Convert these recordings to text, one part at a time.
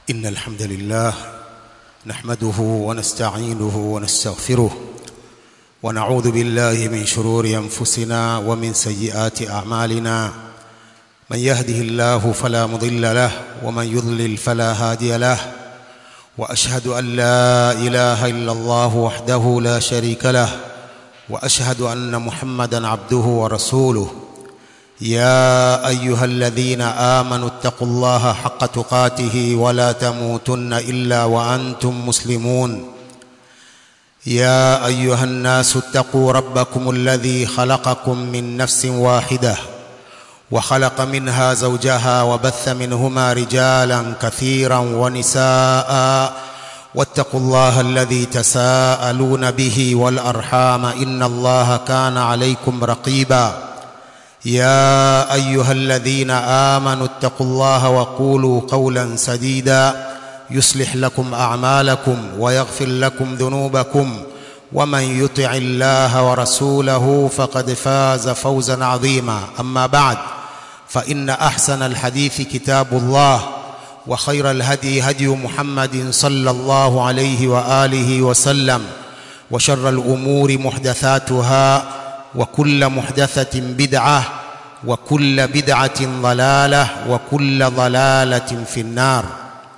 إن الحمد لله نحمده ونستعينه ونستغفره ونعوذ بالله من شرور أنفسنا ومن سيئات أعمالنا من يهده الله فلا مضل له ومن يضلل فلا هادي له وأشهد أن لا إله إلا الله وحده لا شريك له وأشهد أن محمدا عبده ورسوله يا ايها الذين امنوا اتقوا الله حق تقاته ولا تموتن الا وانتم مسلمون يا ايها الناس اتقوا ربكم الذي خلقكم من نفس واحده وخلق منها زوجها وبث منهما رجالا كثيرا ونساء واتقوا الله الذي تساءلون به والارحام ان الله كان عليكم رقيبا يا ايها الذين امنوا اتقوا الله وقولوا قولا سديدا يصلح لكم اعمالكم ويغفر لكم ذنوبكم ومن يطع الله ورسوله فقد فاز فوزا عظيما اما بعد فان احسن الحديث كتاب الله وخير الهدي هدي محمد صلى الله عليه واله وسلم وشر الامور محدثاتها وكل محدثة بدعة وكل بدعة ضلالة وكل ضلالة في النار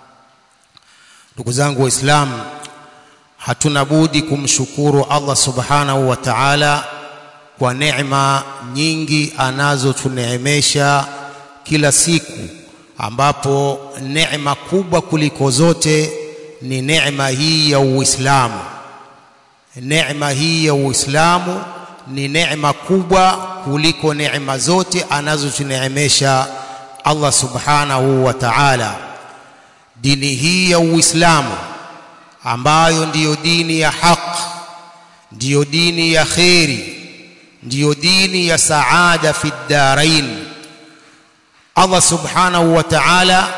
ndugu zangu waislamu hatuna budi kumshukuru Allah subhanahu wa ta'ala kwa neema nyingi anazotuneemesha kila siku ambapo neema kubwa kuliko zote ni neema hii ya Uislamu neema hii ya Uislamu ni neema kubwa kuliko neema zote anazotuneemesha Allah subhanahu wa ta'ala dini hii ya Uislamu ambayo ndiyo dini ya haq ndiyo dini ya kheri ndiyo dini ya saada fi ddarain Allah subhanahu wa ta'ala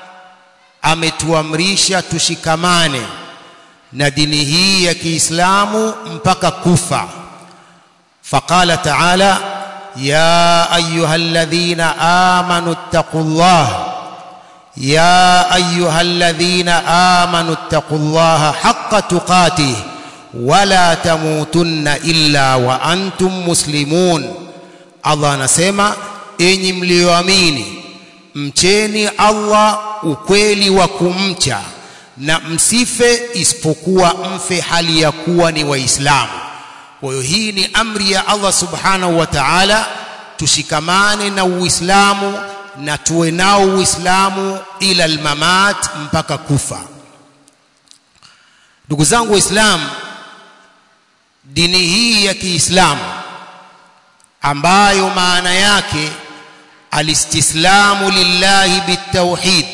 ametuamrisha tushikamane na dini hii ya Kiislamu mpaka kufa فقال تعالى يا ايها الذين امنوا اتقوا الله يا ايها الذين امنوا اتقوا الله حق تقاته ولا تموتن الا وانتم مسلمون الله anasema enyi mlioamini mcheni Allah ukweli wa kumcha na msife isipokuwa mfe hali ya kuwa ni waislamu kwa hiyo hii ni amri ya Allah subhanahu wa ta'ala tushikamane na uislamu na tuwe nao uislamu ila almamat mpaka kufa ndugu zangu waislamu dini hii ya Kiislamu ambayo maana yake alistislamu lillahi bitawhid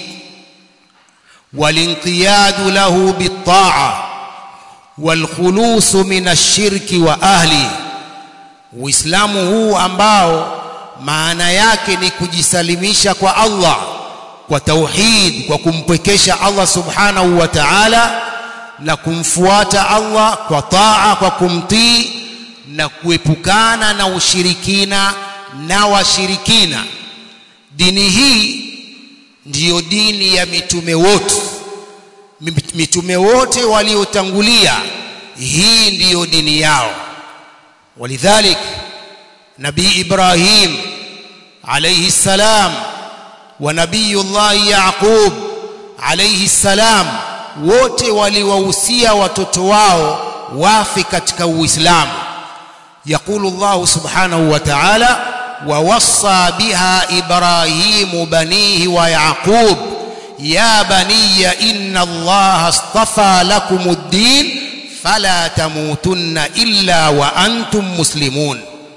walinqiyadu lahu bitta'a والخلوص من الشرك واهله uislamu huu ambao maana yake ni kujisalimisha kwa Allah kwa tauhid kwa kumpwekesha Allah subhanahu wa ta'ala na kumfuata Allah kwa taa kwa kumtii na kuepukana na ushirikina na washirikina dini hii ndiyo dini ya mitume wote mitume wote waliotangulia hii ndiyo dini yao walidhalik nabii ibrahim alayhi salam wa nabiyullah yaqub alayhi salam wote waliwahusia watoto wao wafi katika uislamu يقول الله سبحانه وتعالى ووصى بها ابراهيم بنيه ويعقوب يا بني إن الله اصطفى لكم الدين فلا تموتن إلا وأنتم مسلمون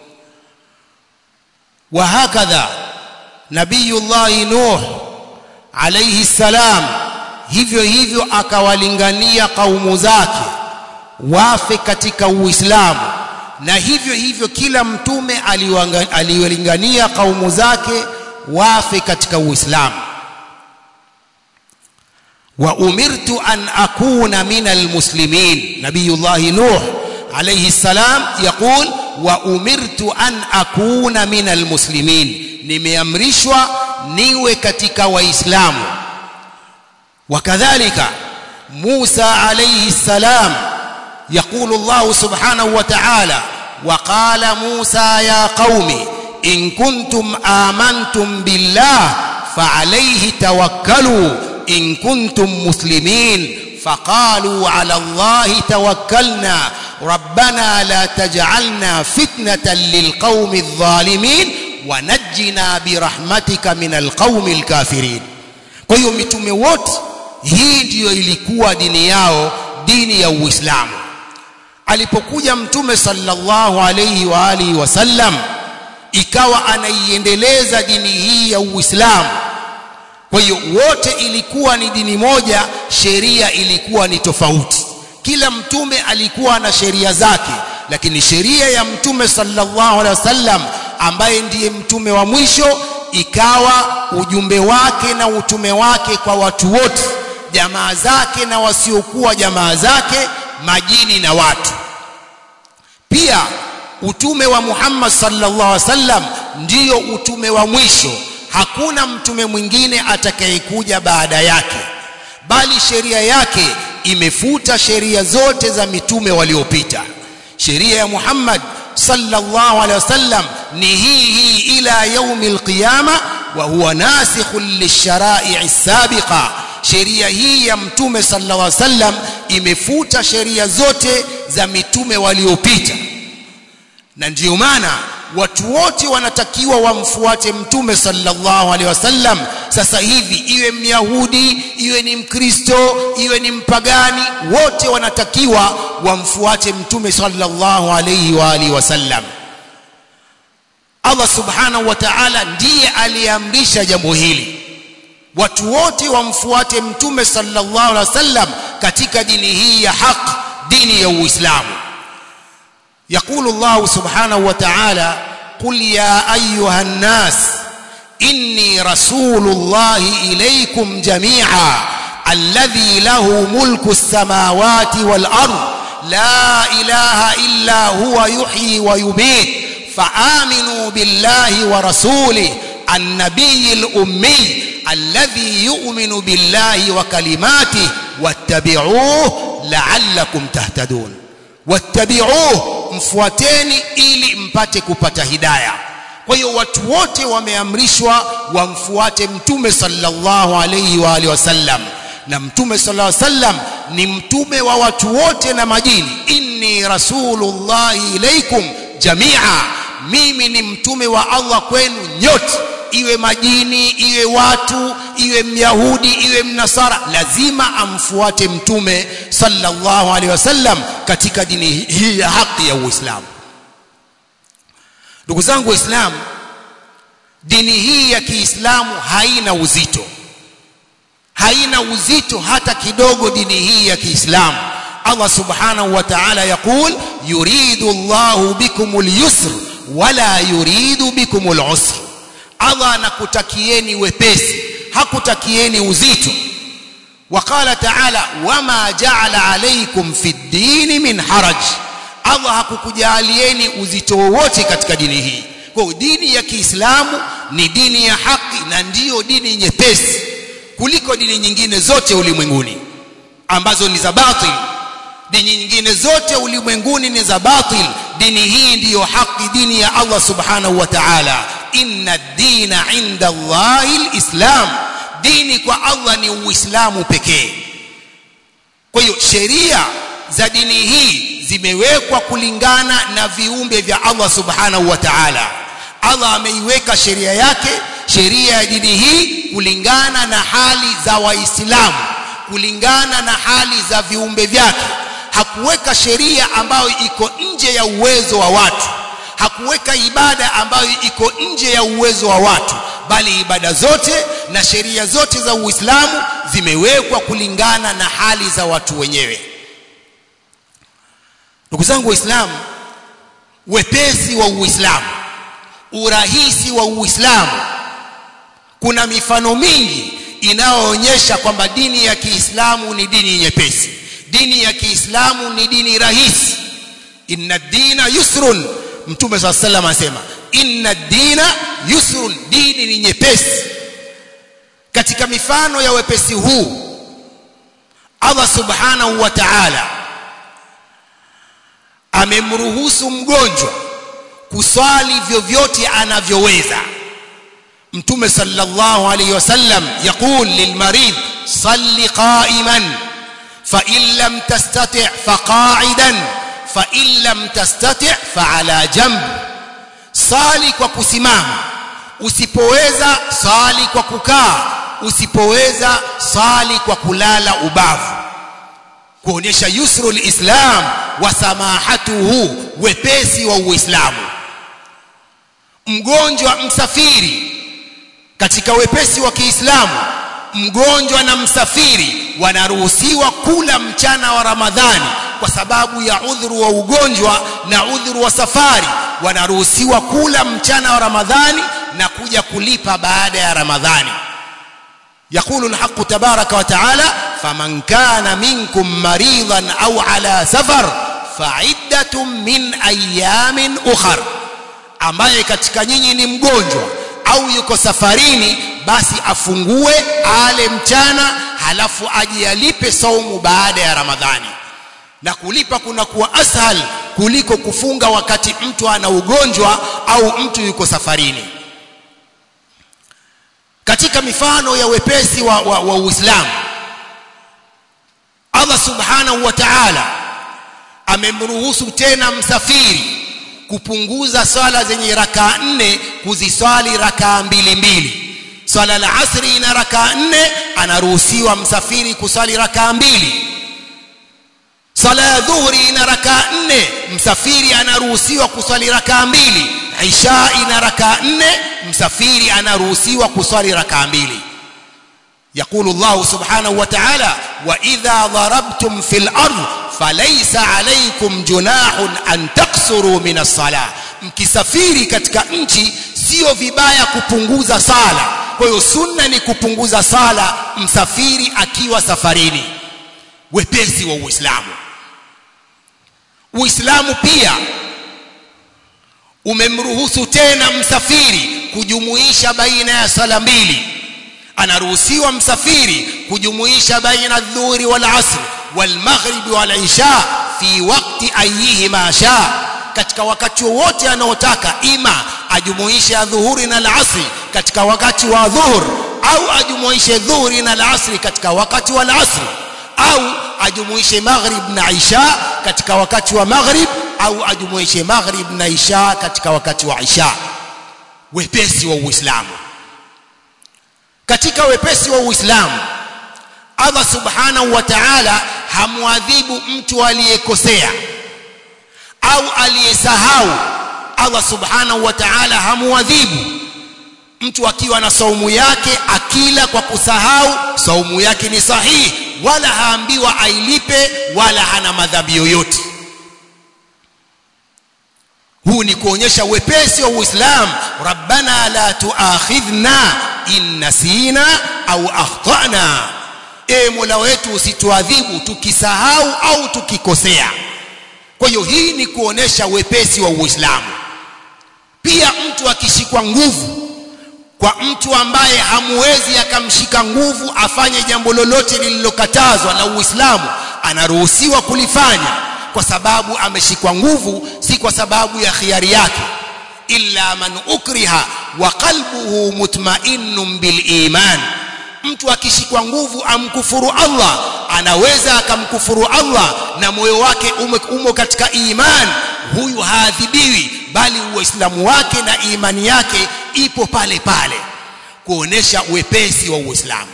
وهكذا نبي الله نوح عليه السلام hivyo hivyo akawalingania kaumu zake wafe katika uislamu na hivyo hivyo kila mtume aliwalingania kaumu zake wafe katika uislamu وأمرت أن أكون من المسلمين نبي الله نوح عليه السلام يقول وأمرت أن أكون من المسلمين nimeamrishwa niwe katika waislamu وكذلك موسى عليه السلام يقول الله سبحانه وتعالى وقال موسى يا قوم إن كنتم آمنتم بالله فعليه توكلوا إن كنتم مسلمين فقالوا على الله توكلنا ربنا لا تجعلنا فتنة للقوم الظالمين ونجنا برحمتك من القوم الكافرين kwa hiyo mitume wote hii ndiyo ilikuwa dini yao dini ya Uislamu alipokuja mtume sallallahu alayhi wa alihi wasallam ikawa anaiendeleza dini hii ya Uislamu kwa hiyo wote ilikuwa ni dini moja sheria ilikuwa ni tofauti kila mtume alikuwa na sheria zake lakini sheria ya mtume sallallahu alaihi wasallam ambaye ndiye mtume wa mwisho ikawa ujumbe wake na utume wake kwa watu wote jamaa zake na wasiokuwa jamaa zake majini na watu pia utume wa Muhammad sallallahu alaihi wasallam ndiyo utume wa mwisho hakuna mtume mwingine atakayekuja baada yake bali sheria yake imefuta sheria zote za mitume waliopita sheria ya Muhammad sallallahu alaihi wasallam ni hii hii ila yaumi alqiyama wa huwa nasikhun lishara'i sabiqa sheria hii ya mtume sallallahu alaihi wasallam imefuta sheria zote za mitume waliopita na ndiyo maana watu wote wanatakiwa wamfuate mtume sallallahu alaihi wasallam sasa hivi iwe myahudi iwe ni mkristo iwe ni mpagani wote wanatakiwa wamfuate mtume sallallahu alaihi wa alihi wasallam Allah subhanahu wa ta'ala ndiye aliamrisha jambo hili watu wote wamfuate mtume sallallahu alaihi wasallam katika dini hii ya haq dini ya Uislamu يقول الله سبحانه وتعالى قل يا ايها الناس اني رسول الله اليكم جميعا الذي له ملك السماوات والارض لا اله الا هو يحيي ويميت فامنوا بالله ورسوله النبي الامي الذي يؤمن بالله وكلماته واتبعوه لعلكم تهتدون wattabi'uhu mfuateni ili mpate kupata hidaya kwa hiyo watu wote wameamrishwa wamfuate mtume sallallahu alayhi wa alihi wasallam na mtume sallallahu alayhi wasallam ni mtume wa watu wote na majini inni rasulullahi ilaikum jamia mimi ni mtume wa Allah kwenu nyote iwe majini iwe watu iwe myahudi iwe mnasara lazima amfuate mtume sallallahu alaihi wasallam katika dini hii ya haki ya Uislamu ndugu zangu waislamu dini hii ya Kiislamu haina uzito haina uzito hata kidogo dini hii ya Kiislamu Allah subhanahu wa ta'ala yakul yuridu Allahu bikumul yusr wala yuridu bikumul usr Allah anakutakieni wepesi hakutakieni uzito وقال تعالى وما جعل عليكم في الدين من حرج Allah hakukujalieni uzito wowote katika dini hii kwa dini ya Kiislamu ni dini ya haki na ndiyo dini nyepesi kuliko dini nyingine zote ulimwenguni ambazo ni za batil dini nyingine zote ulimwenguni ni za batil dini hii ndiyo haki dini ya Allah subhanahu wa ta'ala inna ad-dina 'inda Allahi al-islam dini kwa Allah ni uislamu pekee kwa hiyo sheria za dini hii zimewekwa kulingana na viumbe vya Allah subhanahu wa ta'ala Allah ameiweka sheria yake sheria ya dini hii kulingana na hali za waislamu kulingana na hali za viumbe vyake hakuweka sheria ambayo iko nje ya uwezo wa watu hakuweka ibada ambayo iko nje ya uwezo wa watu bali ibada zote na sheria zote za Uislamu zimewekwa kulingana na hali za watu wenyewe ndugu zangu waislamu wepesi wa Uislamu urahisi wa Uislamu kuna mifano mingi inayoonyesha kwamba dini ya Kiislamu ni dini nyepesi dini ya Kiislamu ni dini rahisi inna dina yusrun mtume swalla sallam anasema inna dina yusrun dini ni nyepesi katika mifano ya wepesi huu Allah subhanahu wa ta'ala amemruhusu mgonjwa kuswali vyovyote anavyoweza mtume sallallahu alayhi wasallam yaqul lilmarid salli qa'iman fa in lam tastati' fa qa'idan fa in lam tastati' fa ala jamb sali kwa kusimama usipoweza sali kwa kukaa usipoweza sali kwa kulala ubavu kuonyesha yusru lislam wa samahatuhu wepesi wa uislamu mgonjwa msafiri katika wepesi wa Kiislamu mgonjwa na msafiri wanaruhusiwa kula mchana wa Ramadhani kwa sababu ya udhuru wa ugonjwa na udhuru wa safari wanaruhusiwa kula mchana wa Ramadhani na kuja kulipa baada ya Ramadhani يقول الحق تبارك وتعالى فمن كان منكم مريضا أو على سفر فعدة من أيام أخر ambaye katika nyinyi ni mgonjwa au yuko safarini basi afungue ale mchana halafu aje alipe saumu baada ya Ramadhani na kulipa kuna kuwa ashal kuliko kufunga wakati mtu ana ugonjwa au mtu yuko safarini katika mifano ya wepesi wa, wa, wa Uislamu Allah subhanahu wa ta'ala amemruhusu tena msafiri kupunguza swala zenye rakaa nne kuziswali rakaa mbili mbili swala la asri ina rakaa nne anaruhusiwa msafiri kuswali rakaa mbili swala ya dhuhuri ina rakaa nne msafiri anaruhusiwa kuswali rakaa mbili isha ina rakaa nne msafiri anaruhusiwa kuswali rakaa mbili يقول الله سبحانه وتعالى وإذا ضربتم في الأرض فليس عليكم جناح أن تقصروا من الصلاة mkisafiri katika nchi sio vibaya kupunguza sala kwa hiyo sunna ni kupunguza sala msafiri akiwa safarini wepesi wa uislamu uislamu pia umemruhusu tena msafiri kujumuisha baina ya sala mbili anaruhusiwa msafiri kujumuisha baina dhuhuri wal asr wal maghribi wal isha fi waqti ayihima sha katika wakati wowote anaotaka ima ajumuishe dhuhuri na al-asri katika wakati wa dhuhur au ajumuishe dhuhuri na al-asri katika wakati wa al-asri au ajumuishe maghrib na isha katika wakati wa maghrib au ajumuishe maghrib na isha katika wakati wa isha wepesi wa uislamu katika wepesi wa uislamu Allah subhanahu wa ta'ala hamwadhibu mtu aliyekosea au aliyesahau Allah subhanahu wa ta'ala hamwadhibu mtu akiwa na saumu yake akila kwa kusahau saumu yake ni sahihi wala haambiwa ailipe wala hana madhambi yoyote huu ni kuonyesha wepesi wa Uislamu rabbana la tuakhidhna in nasina au akhtana e mola wetu usituadhibu tukisahau au tukikosea kwa hiyo hii ni kuonesha wepesi wa Uislamu pia mtu akishikwa nguvu kwa mtu ambaye hamuwezi akamshika nguvu afanye jambo lolote lililokatazwa na Uislamu anaruhusiwa kulifanya kwa sababu ameshikwa nguvu si kwa sababu ya khiari yake illa man ukriha wa qalbuhu mutma'innun bil iman mtu akishikwa nguvu amkufuru Allah anaweza akamkufuru Allah na moyo wake umo, umo katika iman huyu haadhibiwi bali uislamu wake na imani yake ipo pale pale kuonesha wepesi wa Uislamu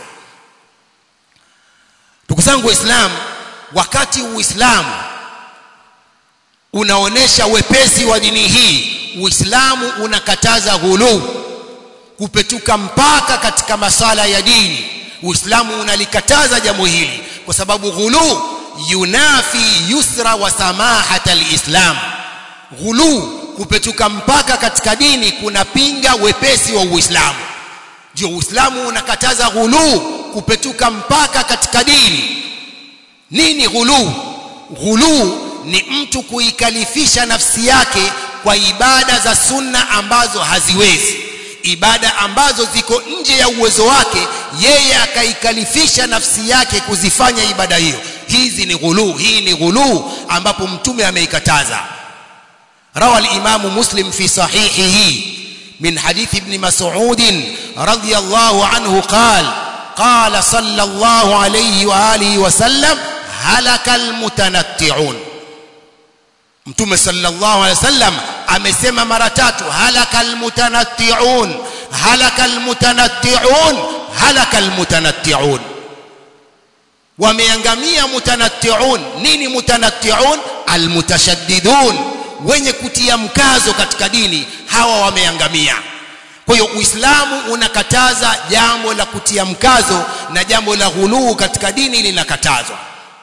ndugu zangu waislamu wakati uislamu unaonesha wepesi wa dini hii uislamu unakataza ghuluu kupetuka mpaka katika masala ya dini uislamu unalikataza jambo hili kwa sababu ghuluu yunafi yusra wa samahata alislam ghuluu kupetuka mpaka katika dini kunapinga wepesi wa uislamu ndio uislamu unakataza ghuluu kupetuka mpaka katika dini nini ghuluu ghuluu ni mtu kuikalifisha nafsi yake kwa ibada za sunna ambazo haziwezi ibada ambazo ziko nje ya uwezo wake yeye akaikalifisha nafsi yake kuzifanya ibada hiyo hizi ni ghuluu hii ni ghuluu ambapo mtume ameikataza روى الإمام مسلم في صحيحه من حديث ابن مسعود رضي الله عنه قال قال صلى الله عليه وآله وسلم هلك المتنطعون mtume sallallahu alaihi wasallam amesema mara tatu halaka almutanatti'un halaka almutanatti'un halaka almutanatti'un wameangamia mutanatti'un nini mutanatti'un almutashaddidun wenye kutia mkazo katika dini hawa wameangamia kwa hiyo uislamu unakataza jambo la kutia mkazo na jambo la ghuluu katika dini linakatazwa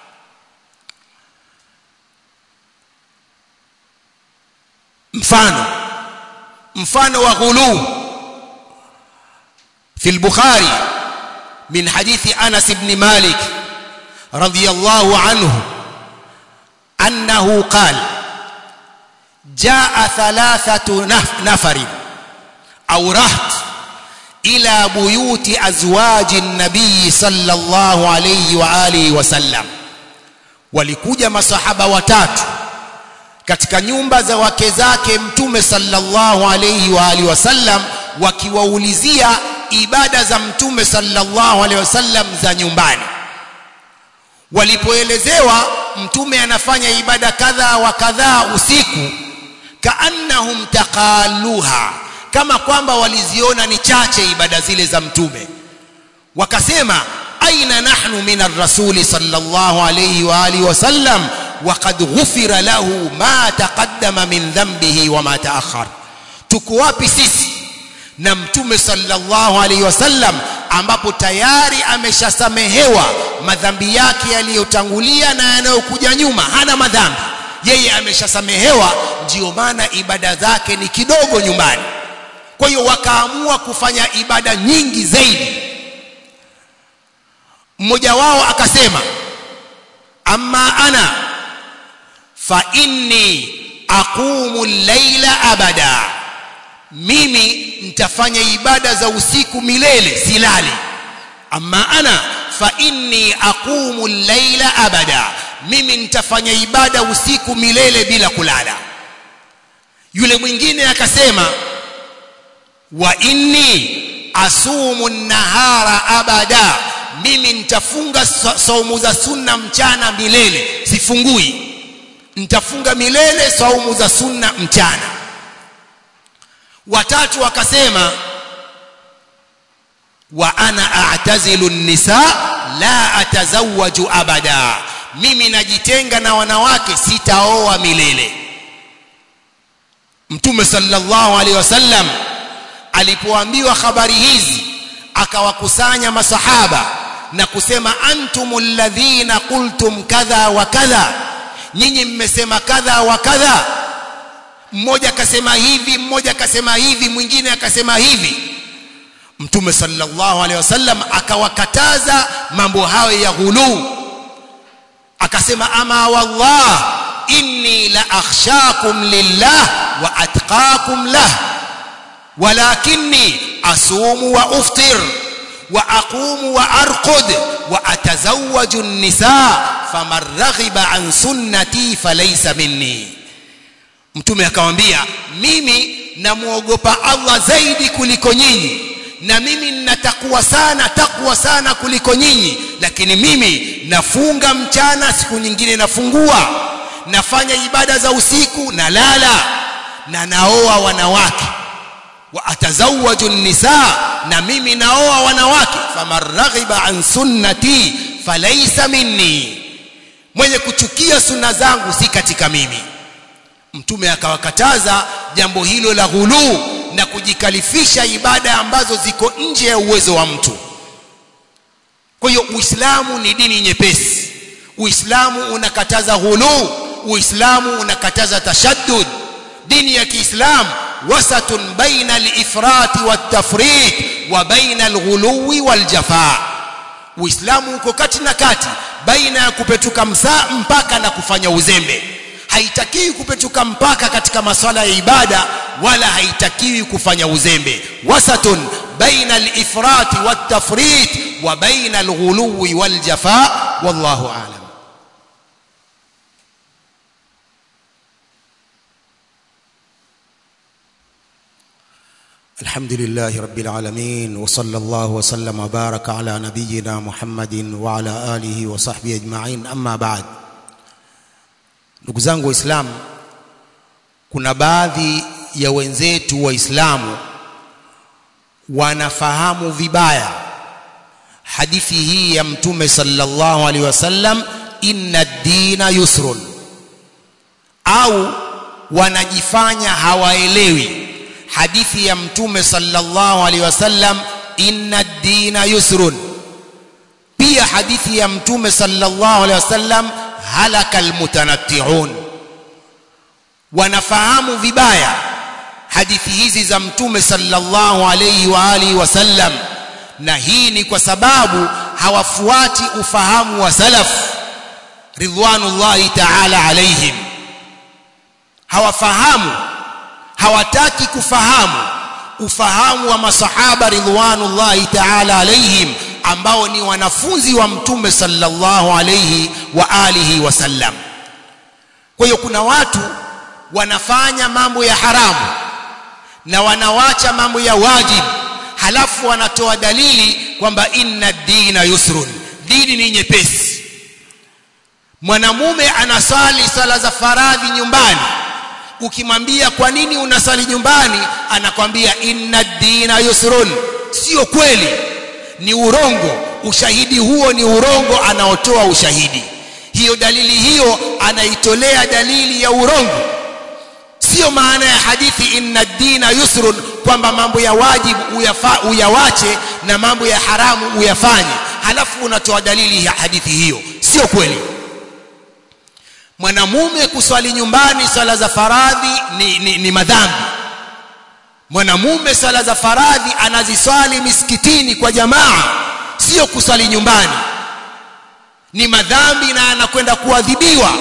mfano mfano wa ghuluu في البخاري من حديث أنس بن مالك رضي الله عنه أنه قال جاء ثلاثة نفر أو رهط إلى بيوت أزواج النبي صلى الله عليه وآله وسلم walikuja masahaba watatu katika nyumba za wake zake mtume sallallahu alayhi wa alihi wasallam wakiwaulizia ibada za mtume sallallahu alayhi wasallam za nyumbani walipoelezewa mtume anafanya ibada kadha wa kadhaa usiku kaannahum taqaluha kama kwamba waliziona ni chache ibada zile za mtume wakasema aina nahnu min ar-rasul sallallahu alayhi wa alihi wasallam وقد غفر له ما تقدم من ذنبه وما تأخر tuko wapi sisi na mtume sallallahu alaihi wasallam ambapo tayari ameshasamehewa madhambi yake yaliyotangulia na yanayokuja nyuma hana madhambi yeye ameshasamehewa ndio maana ibada zake ni kidogo nyumbani kwa hiyo wakaamua kufanya ibada nyingi zaidi mmoja wao akasema amma ana fa inni aqumu llaila abada mimi nitafanya ibada za usiku milele silali amma ana fa inni aqumu llaila abada mimi nitafanya ibada usiku milele bila kulala yule mwingine akasema wa inni asumu nahara abada mimi nitafunga saumu za sunna mchana milele sifungui nitafunga milele saumu za sunna mchana watatu wakasema wa ana a'tazilu nisa la atazawwaju abada mimi najitenga na wanawake sitaoa milele mtume sallallahu alaihi wasallam alipoambiwa habari hizi akawakusanya masahaba na kusema antumul ladhina qultum kadha wa kadha nyinyi mmesema kadha wa kadha mmoja akasema hivi mmoja akasema hivi mwingine akasema hivi mtume sallallahu alaihi wasallam akawakataza mambo hayo ya ghuluu akasema ama wallah inni la akhshakum lillah wa atqakum lah walakinni asumu wa uftir wa aqumu wa arqud wa atazawwaju an-nisaa faman raghiba an sunnati falaysa minni mtume akamwambia mimi namuogopa Allah zaidi kuliko nyinyi na mimi ninatakwa sana takwa sana kuliko nyinyi lakini mimi nafunga mchana siku nyingine nafungua nafanya ibada za usiku na lala na naoa wanawake wa atazawwaju nisa na mimi naoa wanawake faman raghiba an sunnati falaysa minni mwenye kuchukia sunna zangu si katika mimi mtume akawakataza jambo hilo la ghuluu na kujikalifisha ibada ambazo ziko nje ya uwezo wa mtu kwa hiyo uislamu ni dini nyepesi uislamu unakataza ghuluu uislamu unakataza tashaddud dini ya kiislamu wasatun baina al-ifrat wat-tafrit wa baina al-ghuluwi wal-jafaa uislamu uko kati na kati baina ya kupetuka msaa mpaka na kufanya uzembe haitakiwi kupetuka mpaka katika maswala ya ibada wala haitakiwi kufanya uzembe wasatun baina al-ifrati wat-tafrit wa baina al-ghuluwi wal-jafa wallahu a'lam الحمد لله رب العالمين وصلى الله وسلم وبارك على نبينا محمد وعلى آله وصحبه أجمعين أما بعد ndugu zangu waislamu kuna baadhi ya wenzetu waislamu wanafahamu vibaya hadithi hii ya mtume sallallahu alaihi wasallam inna ad-dina yusrun au wanajifanya hawaelewi hadithi ya mtume sallallahu alaihi wasallam inna ad-dina yusrun pia hadithi ya mtume sallallahu alaihi wasallam halaka almutanatti'un wanafahamu vibaya hadithi hizi za mtume sallallahu alaihi wa alihi wasallam na hii ni kwa sababu hawafuati ufahamu wa salaf ridwanullahi ta'ala alaihim hawafahamu hawataki kufahamu ufahamu wa masahaba ridwanullahi ta'ala alaihim ambao ni wanafunzi wa mtume sallallahu alayhi wa alihi wasallam kwa hiyo kuna watu wanafanya mambo ya haramu na wanawacha mambo ya wajib halafu wanatoa dalili kwamba inna dina yusrun dini ni nyepesi mwanamume anasali sala za faradhi nyumbani ukimwambia kwa nini unasali nyumbani anakwambia inna dina yusrun sio kweli ni urongo ushahidi huo ni urongo anaotoa ushahidi hiyo dalili hiyo anaitolea dalili ya urongo sio maana ya hadithi inna dina yusrun kwamba mambo ya wajibu uyafa, uyawache na mambo ya haramu uyafanye halafu unatoa dalili ya hadithi hiyo sio kweli mwanamume kuswali nyumbani swala za faradhi ni, ni, ni madhambi mwanamume sala za faradhi anaziswali misikitini kwa jamaa sio kuswali nyumbani ni madhambi na anakwenda kuadhibiwa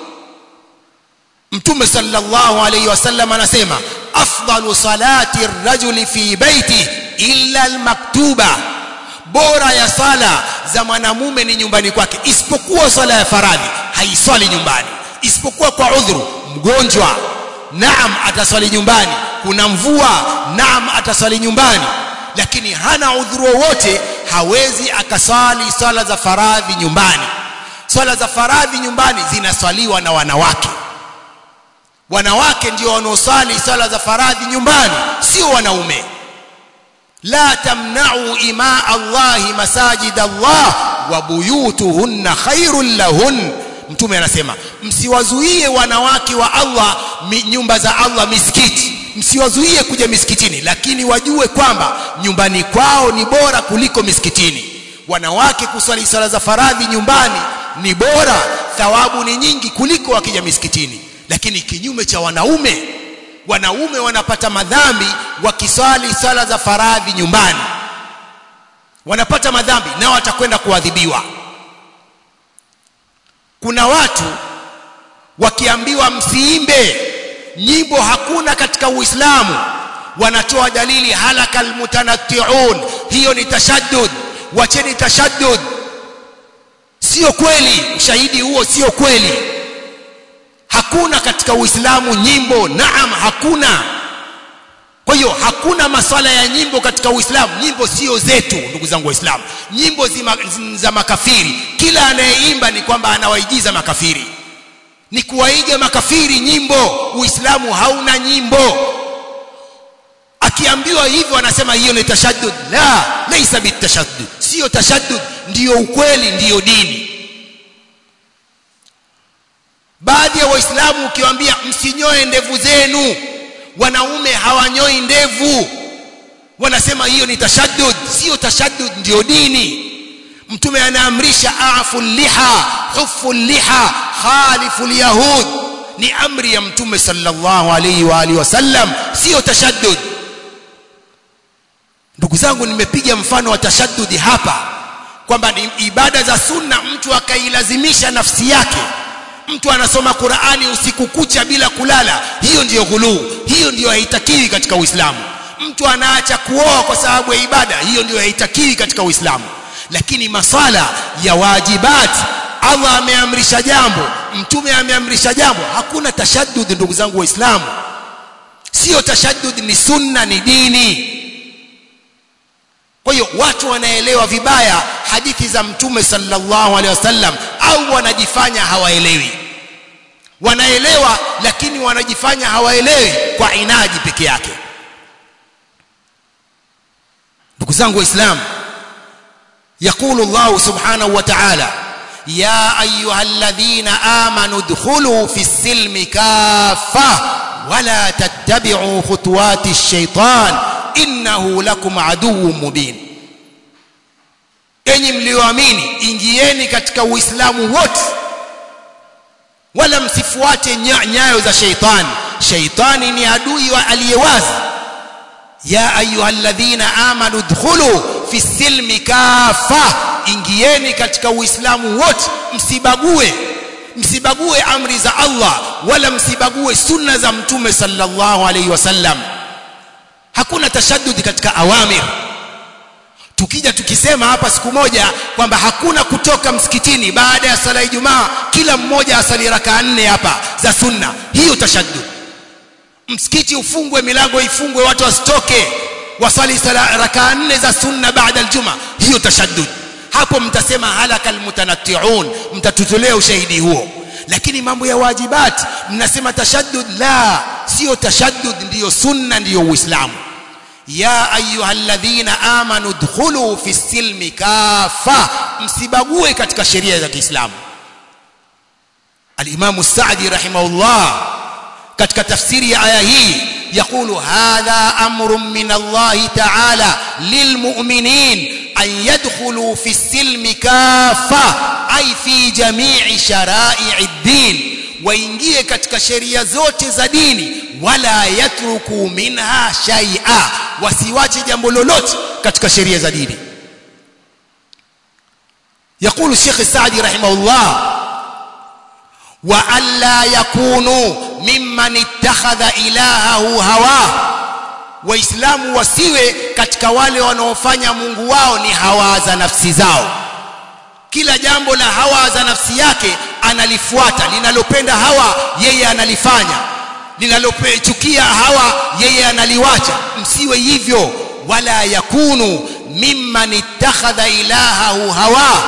mtume sallallahu alayhi wasallam anasema afdalu salati rajuli fi baiti illa almaktuba bora ya sala za mwanamume ni nyumbani kwake isipokuwa sala ya faradhi haiswali nyumbani isipokuwa kwa udhuru mgonjwa naam ataswali nyumbani kuna mvua naam ataswali nyumbani lakini hana udhuru wowote hawezi akaswali swala za faradhi nyumbani swala za faradhi nyumbani zinaswaliwa na wanawake wanawake ndio wanaoswali swala za faradhi nyumbani sio wanaume la tamna'u ima Allahi masajid Allah wa buyutuhunna khairul lahun mtume anasema msiwazuie wanawake wa Allah nyumba za Allah misikiti msiwazuie kuja misikitini lakini wajue kwamba nyumbani kwao ni bora kuliko misikitini wanawake kuswali sala za faradhi nyumbani ni bora thawabu ni nyingi kuliko wakija misikitini lakini kinyume cha wanaume wanaume wanapata madhambi wakiswali sala za faradhi nyumbani wanapata madhambi nao watakwenda kuadhibiwa kuna watu wakiambiwa msiimbe nyimbo hakuna katika uislamu wanatoa dalili halaka almutanatti'un hiyo ni tashaddud wacheni tashaddud sio kweli ushahidi huo sio kweli hakuna katika uislamu nyimbo naam hakuna kwa hiyo hakuna maswala ya nyimbo katika uislamu nyimbo sio zetu ndugu zangu waislamu nyimbo zima, za makafiri kila anayeimba ni kwamba anawaigiza makafiri ni kuwaiga makafiri nyimbo uislamu hauna nyimbo akiambiwa hivyo anasema hiyo ni tashaddud la laisa bitashaddud sio tashaddud ndiyo ukweli ndiyo dini baadhi ya waislamu ukiwaambia msinyoe ndevu zenu wanaume hawanyoi ndevu wanasema hiyo ni tashaddud sio tashaddud ndiyo dini mtume anaamrisha afu liha hufu liha khalifu yahud ni amri ya mtume sallallahu alayhi wa alihi wasallam sio tashaddud ndugu zangu nimepiga mfano wa tashaddudi hapa kwamba ni ibada za sunna mtu akailazimisha nafsi yake mtu anasoma Qur'ani usiku kucha bila kulala hiyo ndiyo ghuluu hiyo ndiyo haitakiwi katika Uislamu mtu anaacha kuoa kwa sababu ya ibada hiyo ndiyo haitakiwi katika Uislamu lakini masala ya wajibat Allah ameamrisha jambo mtume ameamrisha jambo hakuna tashaddud ndugu zangu waislamu sio tashaddud ni sunna ni dini kwa hiyo watu wanaelewa vibaya hadithi za mtume sallallahu alaihi wasallam au wanajifanya hawaelewi wanaelewa lakini wanajifanya hawaelewi kwa inaji peke yake ndugu zangu waislamu يقول الله سبحانه وتعالى يا ايها الذين امنوا ادخلوا في السلم كافه ولا تتبعوا خطوات الشيطان انه لكم عدو مبين enyi mlioamini ingieni katika uislamu wote wala msifuate nyayo za sheitani sheitani ni adui wa aliyewazi ya ayyuhalladhina amanu dkhulu fi silmi kafa ingieni katika uislamu wote msibague msibague amri za Allah wala msibague sunna za mtume sallallahu alaihi wasallam hakuna tashaddud katika awamir tukija tukisema hapa siku moja kwamba hakuna kutoka msikitini baada ya sala ya Ijumaa kila mmoja asali raka nne hapa za sunna hiyo tashaddud msikiti ufungwe milango ifungwe watu wasitoke wasali sala raka nne za sunna baada aljuma hiyo tashaddud hapo mtasema halaka almutanatti'un mtatutolea ushahidi huo lakini mambo ya wajibat mnasema tashaddud la sio tashaddud ndiyo sunna ndiyo uislamu ya ayyuhalladhina amanu dkhulu fi silmi kafa msibague katika sheria za Kiislamu al-Imam Sa'di rahimahullah katika tafsiri ya aya hii يقول هذا أمر من الله تعالى للمؤمنين أن يدخلوا في السلم كافة أي في جميع شرائع الدين waingie katika sheria zote za dini wala yatruku minha shay'a wasiwache jambo lolote katika sheria za dini يقول الشيخ السعدي رحمه الله وألا يكونوا ممن اتخذ إلهه هواه waislamu wasiwe katika wale wanaofanya mungu wao ni hawa za nafsi zao kila jambo la hawa za nafsi yake analifuata linalopenda hawa yeye analifanya linalochukia hawa yeye analiwacha msiwe hivyo wala yakunu mimman ittakhadha ilahahu hawa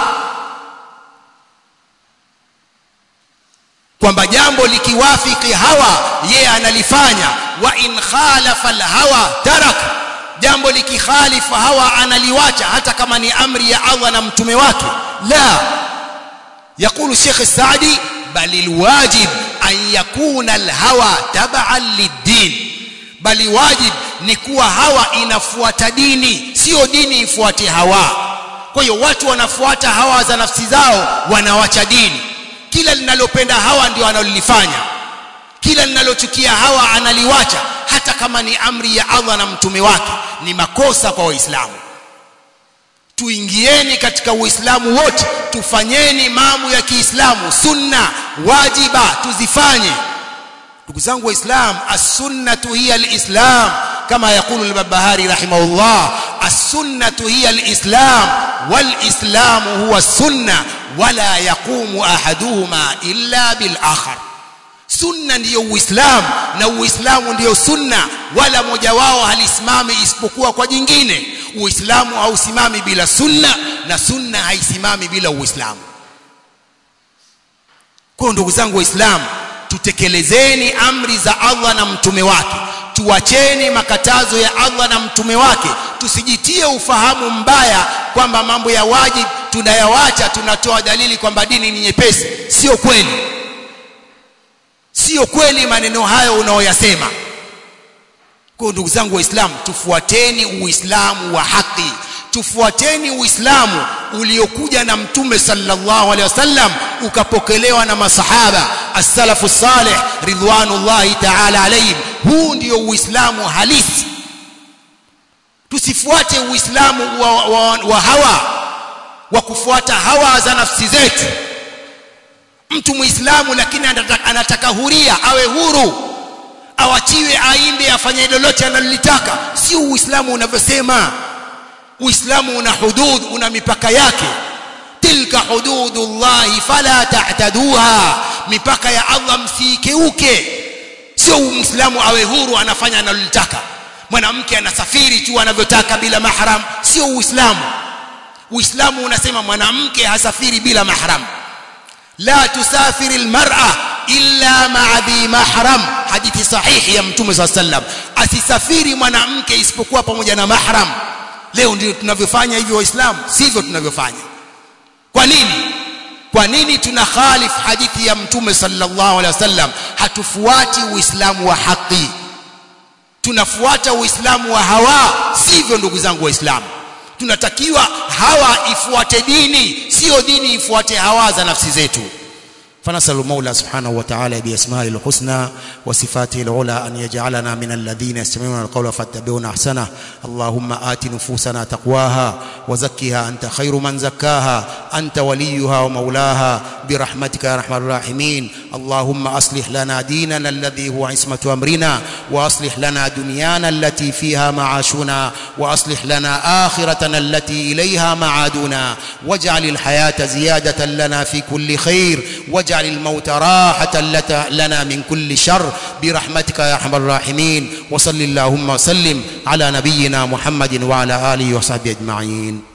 kwamba jambo likiwafiki hawa yeye analifanya wa in khalafa alhawa tarak jambo likikhalifu hawa analiwacha hata kama ni amri ya Allah na mtume wake la يقول الشيخ السعدي بل الواجب أن يكون الهوى تبعا للدين بل واجب ni kuwa hawa inafuata dini sio dini ifuate hawa kwa hiyo watu wanafuata hawa za nafsi zao wanawacha dini kila linalopenda hawa ndio analolifanya kila linalochukia hawa analiwacha hata kama ni amri ya Allah na mtume wake ni makosa kwa waislamu tuingieni katika uislamu wote tufanyeni mambo ya kiislamu sunna wajiba tuzifanye ndugu zangu waislam as-sunnatu hiya al-islam kama yakulu al-babahari rahimahullah as-sunnatu hiya al-islam wal-islam huwa as-sunna wala yaqumu ahaduhuma illa bil akhar sunna ndiyo uislamu na uislamu ndiyo sunna wala moja wao halisimami isipokuwa kwa jingine uislamu hausimami bila sunna na sunna haisimami bila uislamu kwa ndugu zangu waislamu tutekelezeni amri za Allah na mtume wake tuacheni makatazo ya Allah na mtume wake tusijitie ufahamu mbaya kwamba mambo ya wajib tunayawacha tunatoa dalili kwamba dini ni nyepesi sio kweli sio kweli maneno hayo unaoyasema kwa ndugu zangu waislamu tufuateni uislamu wa haki tufuateni uislamu uliokuja na mtume sallallahu alaihi wasallam ukapokelewa na masahaba as-salafu salih ridwanullahi ta'ala alayhim huu ndio uislamu halisi tusifuate uislamu wa, wa, wa hawa wa kufuata hawa za nafsi zetu mtu muislamu lakini anataka, anataka huria awe huru awachiwe aimbe afanye lolote analolitaka sio uislamu unavyosema uislamu una hudud una mipaka yake tilka hududullahi fala ta'taduha mipaka ya Allah msikeuke sio muislamu awe huru anafanya analolitaka mwanamke anasafiri tu anavyotaka bila mahram sio uislamu uislamu unasema mwanamke hasafiri bila mahram la tusafiri almar'a illa ma'a dhi mahram hadithi sahihi ya mtume صلى الله عليه asisafiri mwanamke isipokuwa pamoja na mahram leo ndio tunavyofanya hivyo waislamu sivyo tunavyofanya kwa nini kwa nini tuna khalif hadithi ya mtume sallallahu alaihi wasallam hatufuati uislamu wa haki tunafuata uislamu wa hawa sivyo ndugu zangu waislamu tunatakiwa hawa ifuate dini sio dini ifuate hawa za nafsi zetu فنسأل المولى سبحانه وتعالى بأسمائه الحسنى وصفاته العلى أن يجعلنا من الذين يستمعون القول فاتبعون أحسنه اللهم آت نفوسنا تقواها وزكها أنت خير من زكاها أنت وليها ومولاها برحمتك يا أرحم الراحمين اللهم أصلح لنا ديننا الذي هو عصمة أمرنا وأصلح لنا دنيانا التي فيها معاشنا وأصلح لنا آخرتنا التي إليها معادنا واجعل الحياة زيادة لنا في كل خير واجعل الموت راحة لنا من كل شر برحمتك يا أرحم الراحمين وصل اللهم وسلم على نبينا محمد وعلى آله وصحبه أجمعين